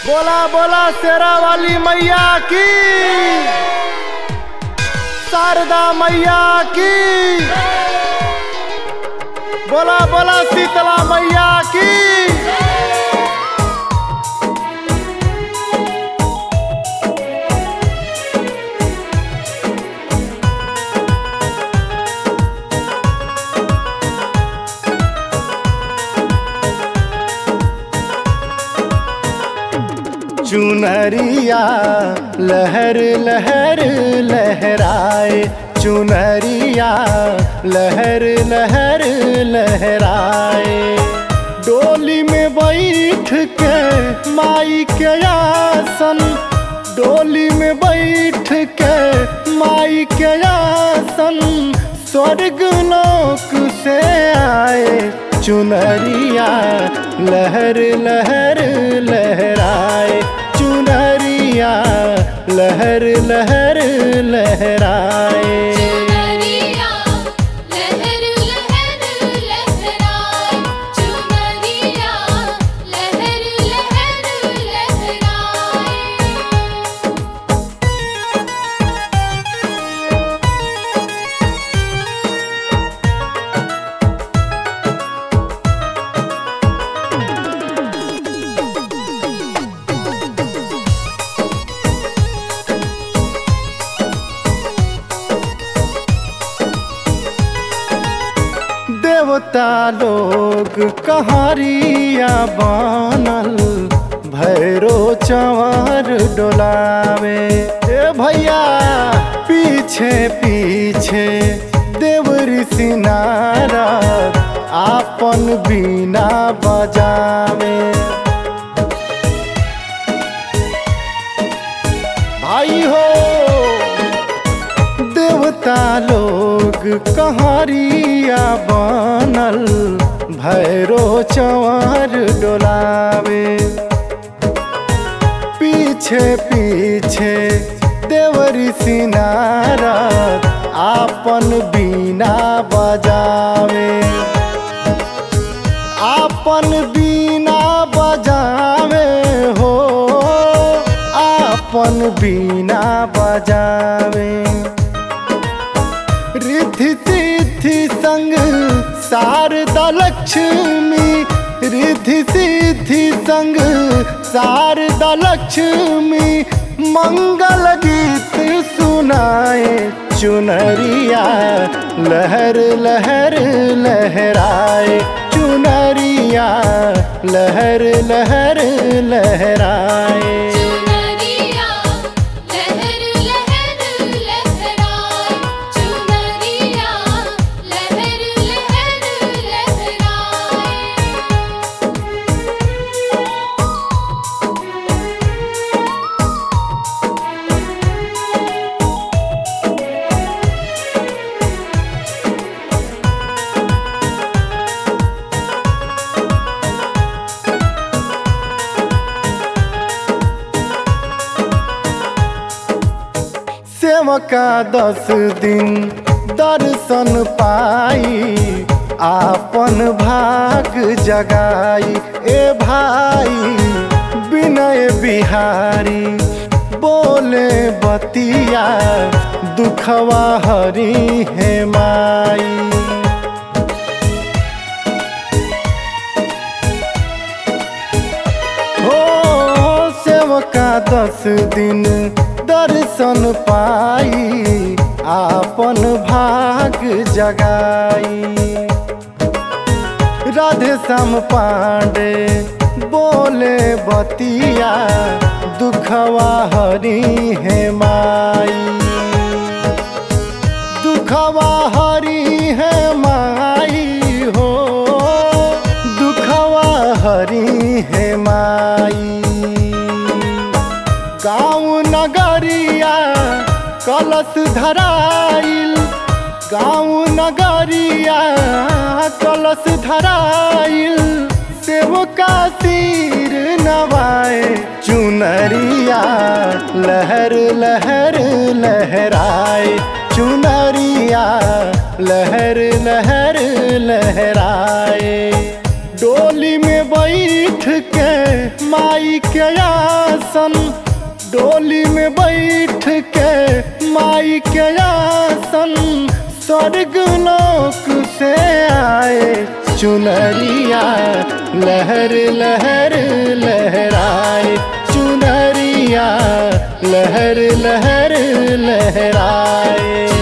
बोला बोला शेरा वाली मैया की शारदा मैया की बोला बोला शीतला मैया की चुनरिया लहर लहर लहराए चुनरिया लहर लहर लहराए डोली में बैठ के माई के आसन डोली में बैठ के माई के आसन स्वर्ग लोक से आए चुनरिया लहर लहर लहराए चुनरिया लहर लहर लहराए चुनरिया लहर लहर लहराए चुनरिया लहर लहर लहराए देवता लोग कहारिया बनल भैरो चंवर डोलावे ए भैया पीछे पीछे देव ऋषि नारद आपन बीना बजावे भाई हो देवता लोग कहारिया बनल भैरो चंवर डोलावे पीछे पीछे देवरी सिनारद आपन बीना बजावे आपन बीना बजावे हो आपन बीना बजावे रिद्धि सिद्धि संग शारदा लक्ष्मी रिद्धि सिद्धि संग शारदा लक्ष्मी मंगल गीत सुनाए चुनरिया लहर लहर लहराए चुनरिया लहर लहर लहराए चुनरिया लहर लहर लहराए चुनरिया लहर लहर लहराए सेवका दस दिन दर्शन पाई आपन भाग जगाई ए भाई विनय बिहारी बोले बतिया दुखवा हरी है माई हो सेवका दस दिन दर्शन पाई आपन भाग जगाई राधे श्याम पांडे बोले बतिया दुखवा हरी है माई दुखवा हरी है माई हो दुखवा हरी है माई गाँव नगरिया कलश धराइल गाँव नगरिया कलश धराइल सेवका सिर नवाए चुनरिया लहर लहर लहराए चुनरिया लहर लहर लहराए डोली में बैठ के माई के आसन डोली में बैठ के माई के आसन स्वर्ग लोक से आए चुनरिया लहर लहर लहराए चुनरिया लहर लहर लहराए